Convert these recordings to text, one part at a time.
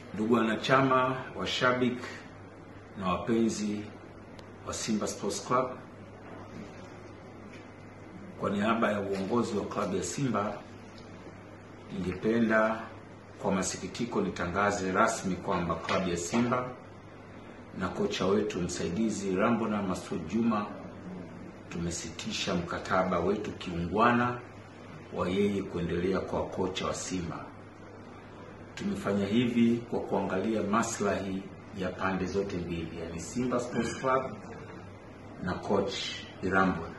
Ndugu wanachama, washabiki na wapenzi wa Simba Sports Club, kwa niaba ya uongozi wa klabu ya Simba, ningependa kwa masikitiko nitangaze rasmi kwamba klabu ya Simba na kocha wetu msaidizi Rambona Masud Juma tumesitisha mkataba wetu kiungwana wa yeye kuendelea kwa kocha wa Simba. Tumefanya hivi kwa kuangalia maslahi ya pande zote mbili, yani Simba Sports Club na coach Irambona.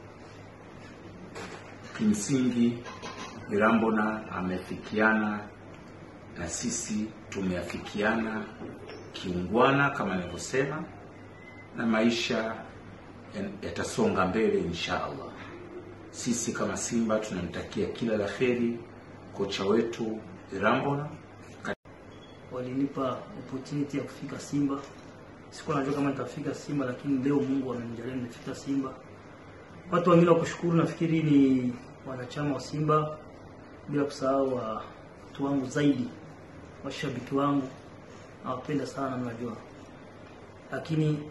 Kimsingi Irambona amefikiana na sisi tumeafikiana kiungwana kama nilivyosema, na maisha yatasonga mbele insha Allah. Sisi kama Simba tunamtakia kila la heri kocha wetu Irambona. Walinipa opportunity ya kufika Simba. Sikuwa najua kama nitafika Simba, lakini leo Mungu amenijalia nimefika Simba. Watu wengine wa kushukuru nafikiri ni wanachama wa Simba, bila kusahau watu wangu zaidi, washabiki wangu nawapenda sana, mnajua. Lakini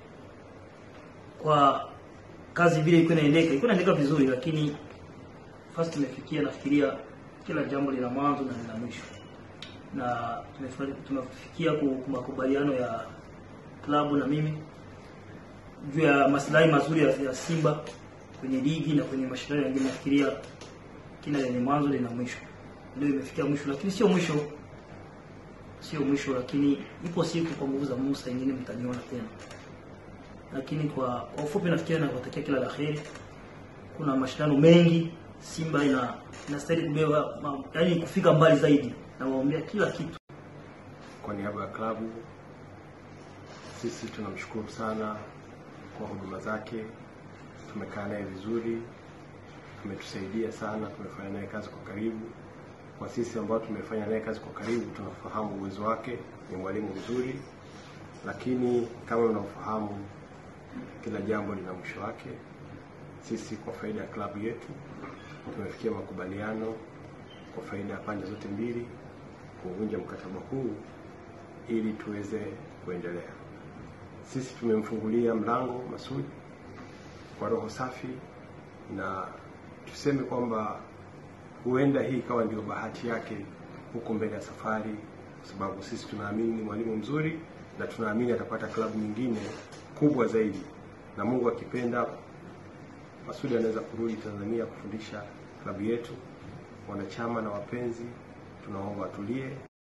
kwa kazi vile ilikuwa inaendeka, ilikuwa inaendeka vizuri, lakini first tumefikia, nafikiria kila jambo lina mwanzo na lina mwisho, na tumefikia makubaliano ya klabu na mimi juu ya maslahi mazuri ya, ya Simba kwenye ligi na kwenye mashindano mengine. Nafikiria kila lenye mwanzo lina mwisho. Leo imefikia mwisho, lakini sio mwisho, sio mwisho, lakini ipo siku kwa nguvu za Mungu, saa nyingine mtaniona tena. Lakini kwa kwa ufupi, nafikiria nawatakia kila la heri. Kuna mashindano mengi, Simba ina inastahili kubeba, yaani kufika mbali zaidi, na waombea kila kitu. Kwa niaba ya klabu, sisi tunamshukuru sana kwa huduma zake. Tumekaa naye vizuri, ametusaidia sana, tumefanya naye kazi kwa karibu. Kwa sisi ambao tumefanya naye kazi kwa karibu, tunafahamu uwezo wake, ni mwalimu mzuri, lakini kama unavyofahamu, kila jambo lina mwisho wake. Sisi kwa faida ya klabu yetu tumefikia makubaliano kwa faida ya pande zote mbili kuvunja mkataba huu ili tuweze kuendelea. Sisi tumemfungulia mlango Masud kwa roho safi, na tuseme kwamba huenda hii ikawa ndio bahati yake huko mbele ya safari, kwa sababu sisi tunaamini ni mwalimu mzuri na tunaamini atapata klabu nyingine kubwa zaidi, na Mungu akipenda, Masudi anaweza kurudi Tanzania kufundisha klabu yetu. Wanachama na wapenzi, tunaomba watulie.